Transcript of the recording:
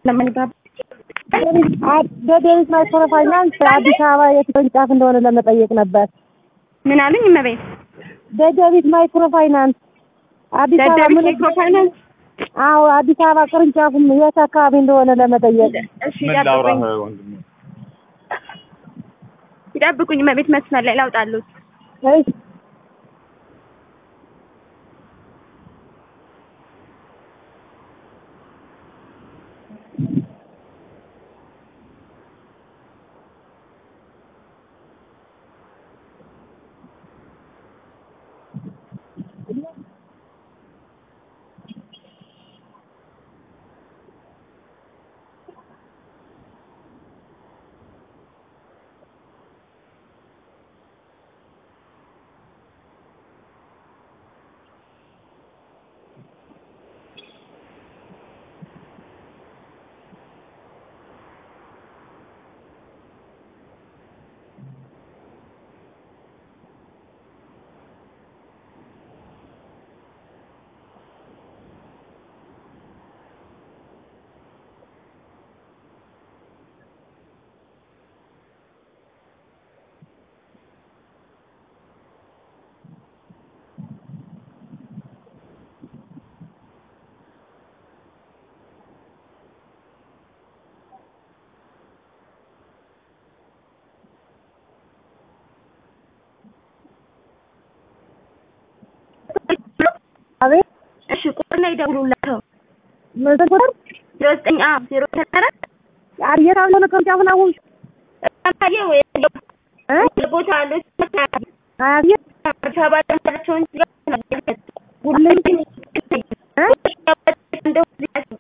ለማንጋብ በዴሪስ ማይክሮ ፋይናንስ አዲስ አበባ የት ቅርንጫፍ እንደሆነ ለመጠየቅ ነበር። ምን አሉኝ? እመቤት በደቢት ማይክሮ ፋይናንስ አዲስ አበባ ደደቢት ምን ማይክሮ ፋይናንስ። አዎ አዲስ አበባ ቅርንጫፉም የት አካባቢ እንደሆነ ለመጠየቅ እሺ ምን ላውራህ ይጠብቁኝ፣ ወንድሜ? ይጠብቁኝ እመቤት መስመር ላይ ላውጣሉት። እሺ አቤት እሺ ቁጥር ላይ ደውሉላቸው። ምን ቁጥር ዜሮ ዘጠኝ አ ዜሮ ተሰረት የት እንደሆነ ቅርንጫፉን አወቅሽ ታየ ወይ እ ቦታ አለ አቤት አዲስ አበባ ለምሳቸውን ሁሌ እ እንደው